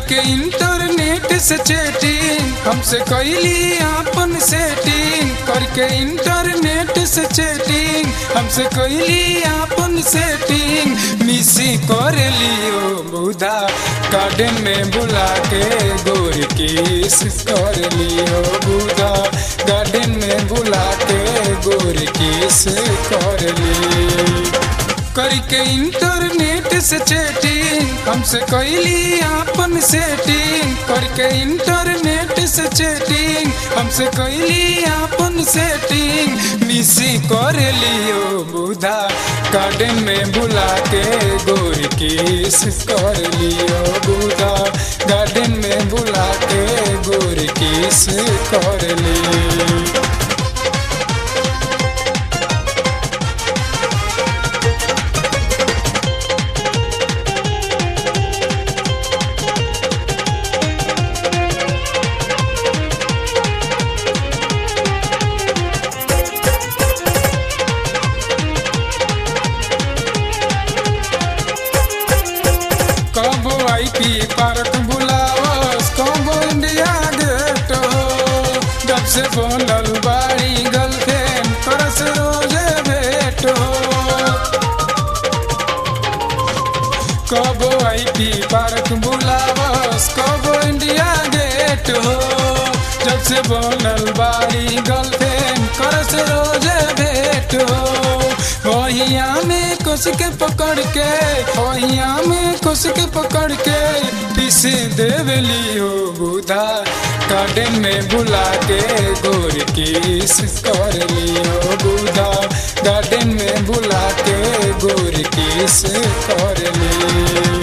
करके इंटरनेट से चैटिंग हमसे कैली आपन सेटिंग करके इंटरनेट से चैटिंग हमसे कैली आपन सेटिंग मिसी कर लियो बुधा गार्डन में बुला के गोर किस कर लियो बुधा गार्डन में बुला के गोर किस कर ली करके इंटरनेट से चैटिंग हमसे कैली आपन सेटिंग करके इंटरनेट से चैटिंग हमसे कैली आपन सेटिंग मिसी कर लियो बुधा गार्डन में बुला के गोर किस कर लियो बुधा गार्डन में बुला के गोर किस कर ली कबो आई पी पार्क बुलावस कबो इंडिया गेट हो जब से बोलल बाड़ी गर्लफ्रेंड तरस रोजे भेट हो कबो आई पी पार्क बुलावस कबो इंडिया गेट हो जब से बोलल बाड़ी गर्लफ्रेंड करस रोजे भेट हो ओहिया में कुछ के पकड़ के ओहिया में कुछ के पकड़ के पीसे देवली हो बुधा गार्डन में बुला के गोर किस कर लियो बुधा गार्डन में बुला के गोर किस कर ली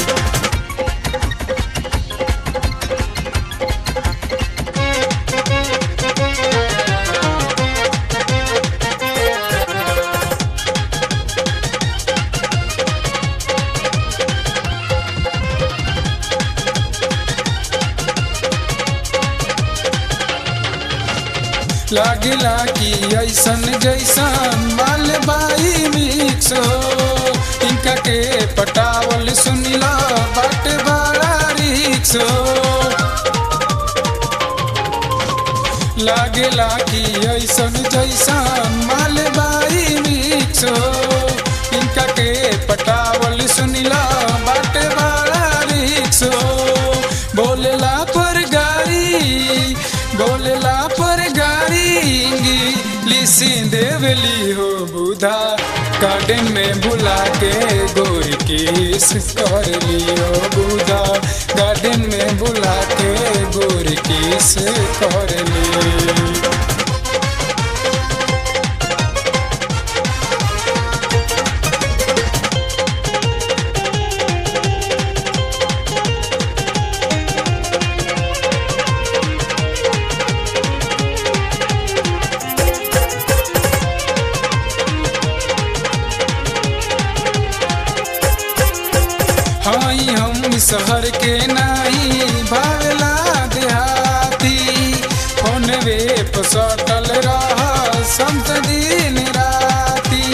लागिला कि ऐसन जैसन माल बाई मिक्स हो इनका के पटावल सुनिला बाट बड़ा रिक्स हो लागेला कि ऐसन जैसन माल बाई मिक्स हो इनका के पटावल सुनिला बाट बड़ा रिक्स हो बोलेला पर गाड़ी बोलेला पर गाड़ी लिसी देवली हो बुधा गार्डन में बुला के गोर किस कर लियो बुधा गार्डन में बुला के गोर किस कर ली हई हम शहर के नाही भावला देहाती फोनवे पर सटल रह संत दिन राती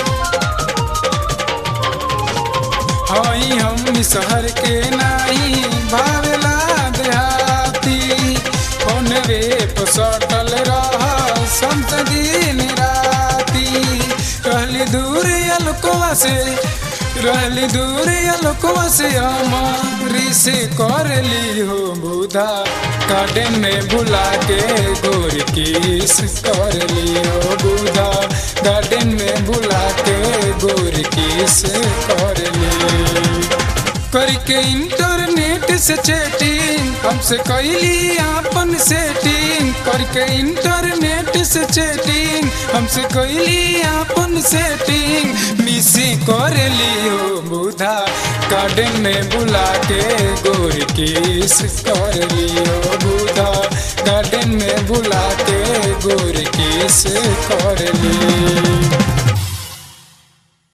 हई हम शहर के नाही भावला देहाती फोनवे पर सटल रह संत दिन राती रहली दूर अलकोवा से रहली दूर अलकोवा से हमारी से कर ली हो बुधा गार्डन में बुला के गोर किस कर ली हो बुधा गार्डन में बुला के गोर किस कर ली करके इंटरनेट से चैटिंग हमसे कैली आपन सेटिंग करके इंटरनेट से चैटिंग हमसे कैली आपन सेटिंग मिसी कर लियो बुधा गार्डन में बुला के गोर किस कर लियो बुधा गार्डन में बुला के गोर किस कर ली